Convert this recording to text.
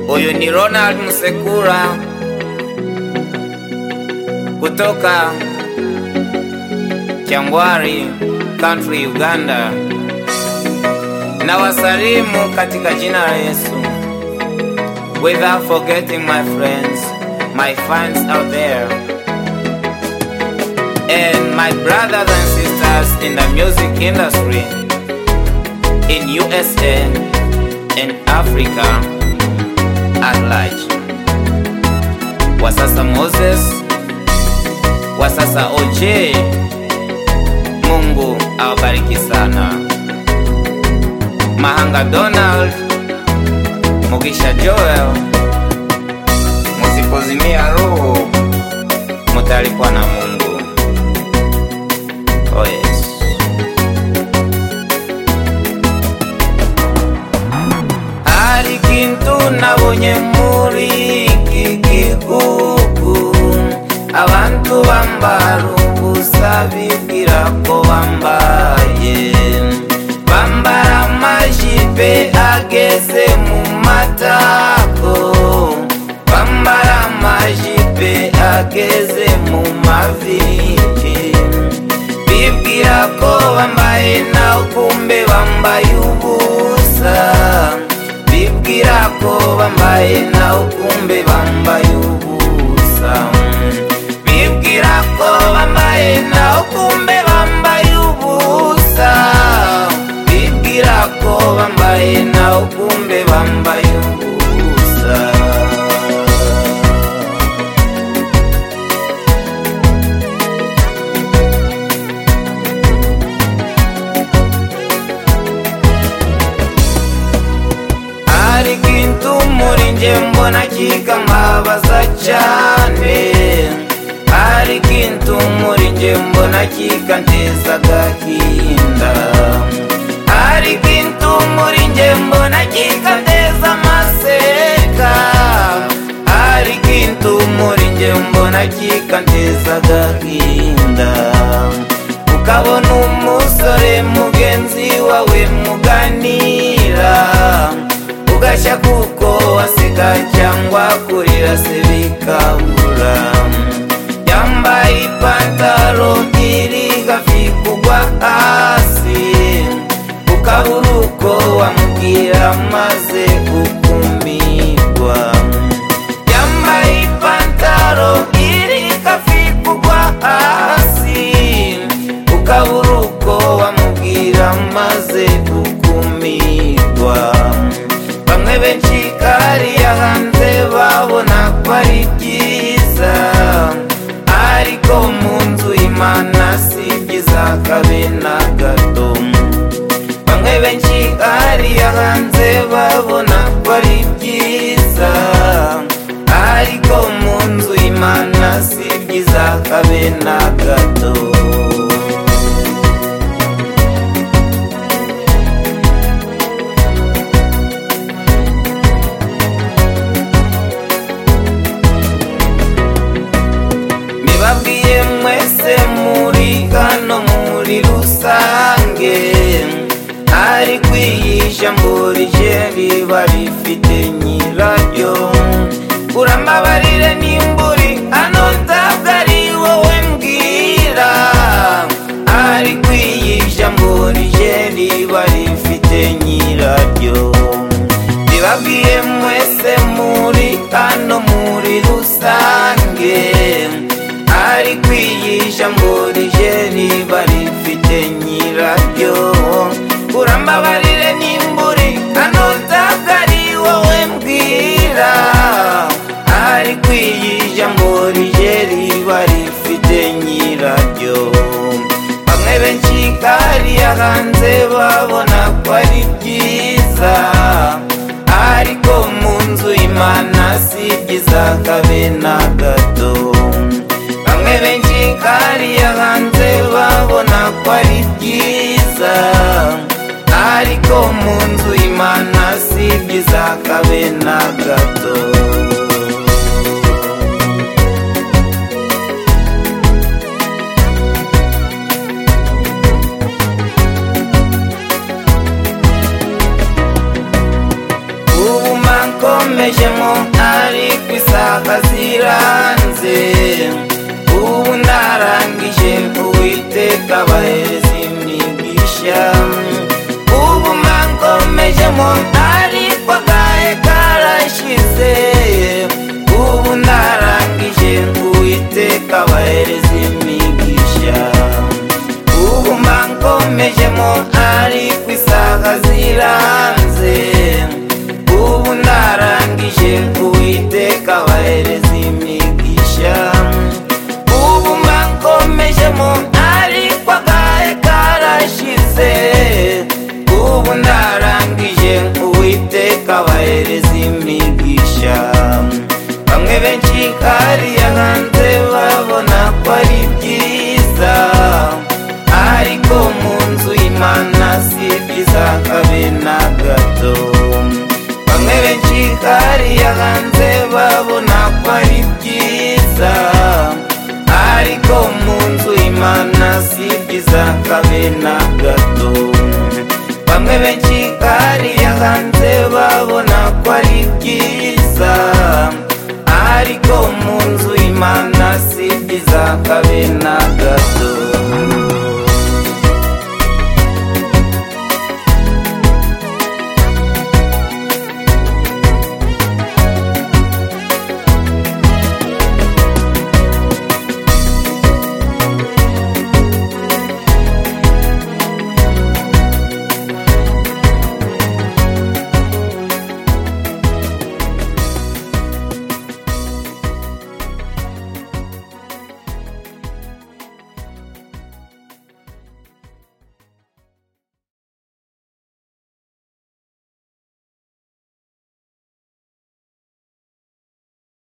Huyu ni Ronald Msekura kutoka Kyangwari Country, Uganda. Na wasalimu katika jina la Yesu. Without forgetting my friends, my fans out there, and my brothers and sisters in the music industry in USA and Africa at large. Wasasa Moses, wasasa OJ, Mungu awabariki sana. Mahanga Donald, Mugisha Joel, musipozimia roho, mutalipwa na Mungu. Oh yes. Hari kintu nabonye muri iki gihugu abantu bambara ubusa bibwira ko bambaye bambara amajipe ageze mu matako bambara amajipe ageze mu mavi bibwira ko bambaye naho kumbe bambaye ubusa bibwira ko bambaye naho kumbe bambaye ubusa bibwira ko bambaye naho kumbe bambaye ubusa bibwira ko bambaye naho kumbe bambaye ubusa hari ikintu muri njye mbona kikambabaza cyane hari ikintu muri njye mbona kikanteza agahinda hari ikintu muri njye mbona kikanteza amaseka hari ikintu muri njye mbona kikanteza agahinda ukabona umusore mugenzi wawe muganira ugashya kuko waseka cyangwa kurira se bikabura yambaye ipantaro iri hafi kugwa hasi ukabura uko wamubwira maze ukumirwa yambaye ipantaro iri hafi kugwa hasi ukabura uko wamubwira maze ukumirwa bamwe benshi kariya hanze babona ko ari byiza ariko mu nzu imana si byiza kabe na gato bamwe benshi kariya hanze babona ko ari byiza ariko mu nzu imana si byiza kabe na gato Nibabwiye mwese muri hano muri rusange ariko iyi jambo rije riba rifite nyiraryo urambabarire nimburi hano ntabwo ari wowe mbwira ariko iyi jambo rije riba rifite nyiraryo Nibabwiye mwese muri hano muri rusange ariko iyi jambo rije riba rifite nyiraryo urambabarire nimburi hano ntabwo ari wowe mbwira ariko iyi jambo rije riba rifite nyiraryo bamwe benshi kariya hanze babona ko ari byiza ariko mu nzu imana si byiza kabe na gato bamwe benshi kariya hanze babona ko ari byiza ariko mu nzu imana si byiza kabe na gato ubu manko namejemo ariko isaha ziranze ubu narangije uwiteka abaherezi mwigisha ubu mangomejemo ariko agahe karashize ubu narangije uwiteka abaherezi mwigisha ubu mangomejemo ariko isaha ziranze ubu narangije uwiteka abahereza imigisha ubu mangomejemo ariko agahe karashize ubu narangije uwiteka abahereza imigisha bamwe benshi hariya hanze babona ko ari byiza ariko mu nzu y'imana si byiza kabe na gato bamwe benshi hariya hanze babona ko ari byiza ariko mu nzu y'imana si byiza kabe na gato bamwe benshi hariya hanze babona ko ari byiza ariko mu nzu y'imana si byiza kabe na gato